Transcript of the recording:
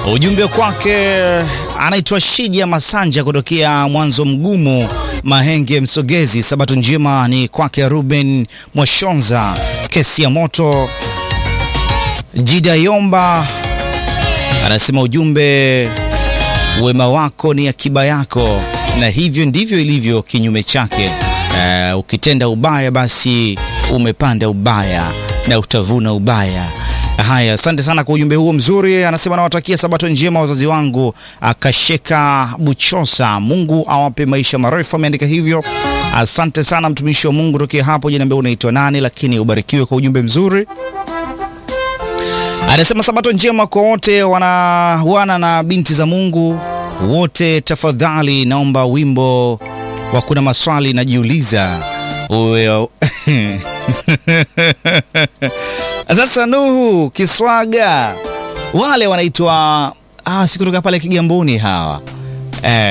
Ujumbe kwake anaitwa Shija Masanja kutokea Mwanzo Mgumu, Mahenge, Msogezi. Sabato njema ni kwake Ruben Mwashonza, kesi ya moto. Jida Yomba anasema ujumbe, wema wako ni akiba yako, na hivyo ndivyo ilivyo kinyume chake. Uh, ukitenda ubaya basi umepanda ubaya na utavuna ubaya. Haya, asante sana kwa ujumbe huo mzuri. Anasema nawatakia sabato njema wazazi wangu, akasheka Buchosa, Mungu awape maisha marefu, ameandika hivyo. Asante sana mtumishi wa Mungu tokea hapo. Janiambia unaitwa nani, lakini ubarikiwe kwa ujumbe mzuri. Anasema sabato njema kwa wote wana, wana na binti za Mungu wote, tafadhali naomba wimbo wa kuna maswali najiuliza uwe sasa Nuhu Kiswaga wale wanaitwa ah, si kutoka pale Kigamboni hawa eh.